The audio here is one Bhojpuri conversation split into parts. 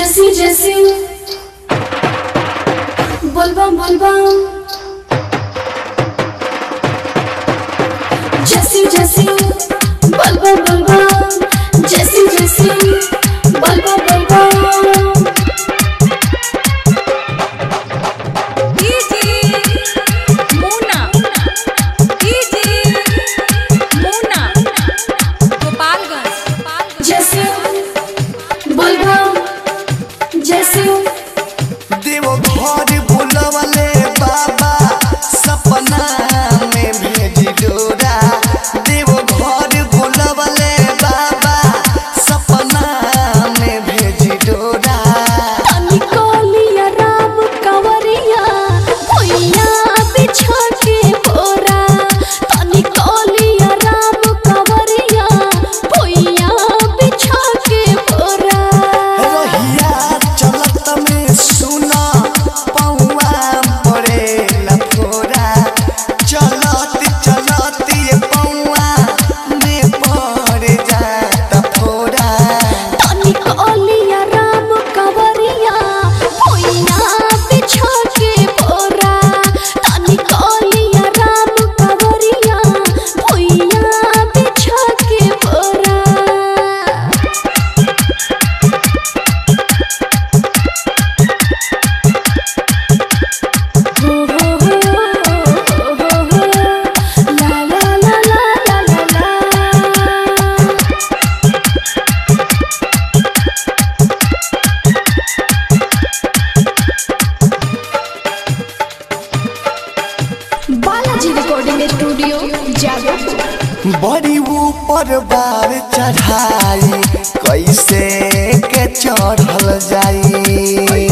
जैसी जैसी बोलबम बोलबम जैसी जैसी बोलबम बोलबम जैसी जैसी बोलबम बोलबम डीजे मुन्ना डीजे मुन्ना गोपालगंज जैसी बोलबम जैसी देव घर बुलवले बाबा सपना में भेजी डोरा देव घर बुलवले बाबा सपना में भेजी डोरा तनी कोलिया राम कंवरिया भुइया बिछा के बोरा तनी कोलिया राम कंवरिया भुइया बिछा के बोरा रहिया चलत में सुना पौआ पड़े लफोरा चलत चलत ये पौआ में पड़ जाता फोरा तनी कोलिया राम कंवरिया भुइया बिछा के बोरा तनी कोलिया राम कंवरिया भुइया बिछा के बोरा La la la la la la la Balaji recording studio जादव बड़ी ऊपर बार चढ़ाई कैसे के चढ़ल जाई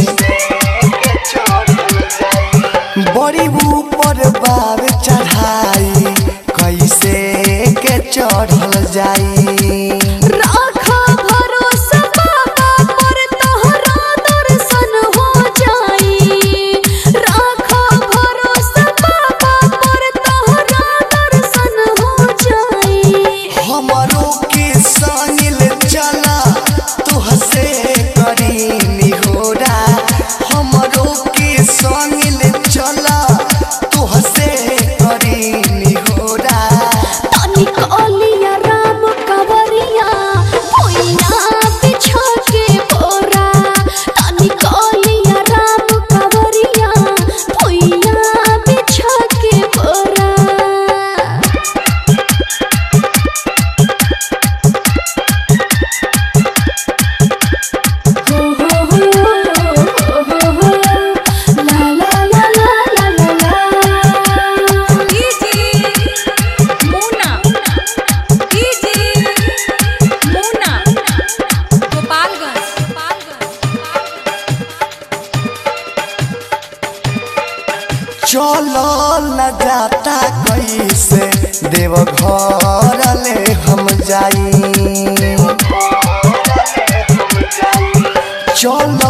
बड़ी ऊपर बार चढ़ाई कैसे के चढ़ल जाई राखा भरोसा बाबा पर तोहरा दर्शन हो जाई राखा भरोसा बाबा पर तोहरा दर्शन हो जाई हमरो के सानिल चला तुहसे करी निहोरा हमरो के सानिल चला तुहसे करी निहोरा तनी कोलिया राम कंवरिया भुइया बिछा के बोरा तनी कोलिया राम कंवरिया भुइया बिछा के बोरा हो हो हो हो हो ला ला ला ला ला ला डीजे मुन्ना डीजे मुन्ना गोपालगंज चलो न जाता कैसे देव घर ले हम जाई चलो